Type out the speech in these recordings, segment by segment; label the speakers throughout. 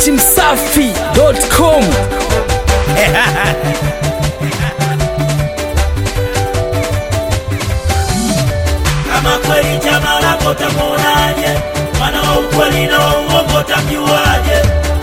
Speaker 1: datimsafi.com
Speaker 2: kama kweli chama lako tamuonaje? Mwana wa ukweli na wa uongo tamjuaje?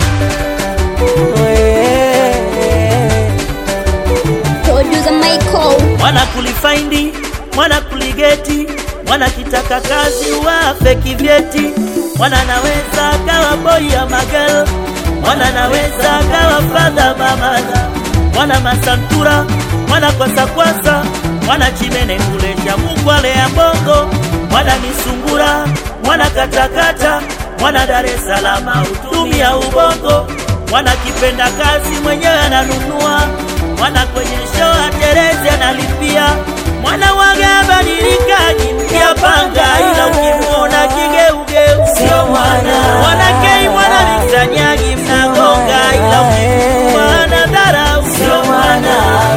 Speaker 3: Producer Michael.
Speaker 2: Mwana kulifaindi, mwana kuligeti, mwana kitaka kazi wafe kivyeti, mwana naweza kawa boy ya magel, mwana naweza kawa fadha mamada, mwana masantura, mwana kwasakwasa, mwana chimene kulesha mukwale ya bongo, mwana misungura, mwana katakata, mwana Dar es Salaam utumia ubongo, mwana kipenda kazi mwenyewe ananunua, mwana kwenye show aterezi analipia, mwana waga badilikaji mpya panga, ila ukimwona kigeugeu sio mwana, mwana kei mwana visanyagi mnagonga, ila ukimwona dharau sio mwana.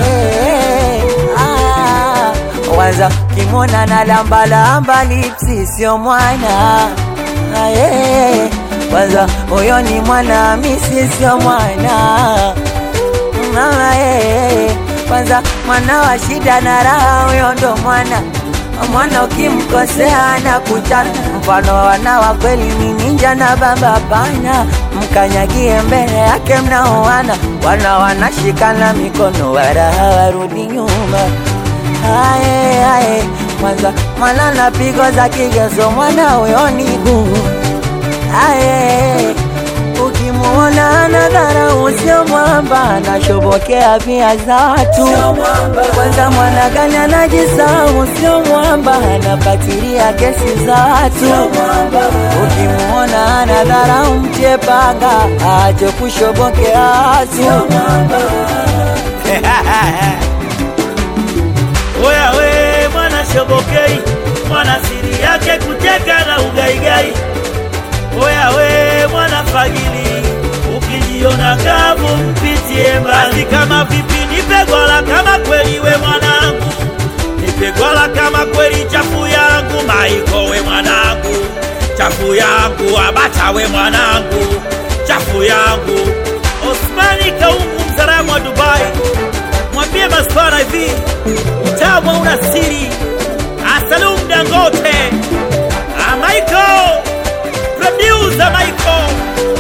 Speaker 4: Kwanza kimona na lamba lamba lipsi sio mwana Aye. Kwanza huyo ni mwana misi sio mwana Mama, eh. Kwanza mwana wa shida na raha huyo ndo mwana mwana ukimkosea na kuchana mfano wana wa kweli ni ninja na baba pana mkanyagie mbele yake mnaoana wana wanashikana mikono wala hawarudi nyuma aye aye kwanza mwana na pigo za kigezo mwana huyo ni gumu aye ukimuona anadhara usio mwamba anashobokea pia za watu kwanza mwana gani anajisahau sio mwamba anapatilia kesi za watu ukimuona anadhara mche panga ache kushobokea watu
Speaker 2: Oya we mwana shobokei, mwana siri yake kuteka na ugaigai. Oya we mwana fagili, ukijiona kavu mpitie mbali. Kama vipi nipe gwala kama kweli we mwanangu, nipe gwala kama kweli chafu yangu. Maiko we mwanangu, chafu yangu. Abata we mwanangu, chafu yangu. Osmani Kaungu mzaramu wa Dubai, mwambie maswara hivi utamu una siri. Asalum Dangote, Ah, Michael, producer Michael.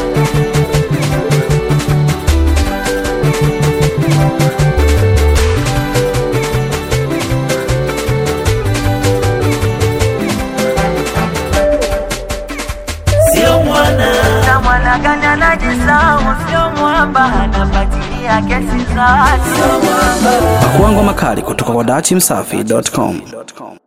Speaker 2: Sio mwana
Speaker 4: na mwana gani anajisahau sio mwamba anapatilia kesi za watu
Speaker 1: Pakuangwa makali kutoka kwa datimsafi.com.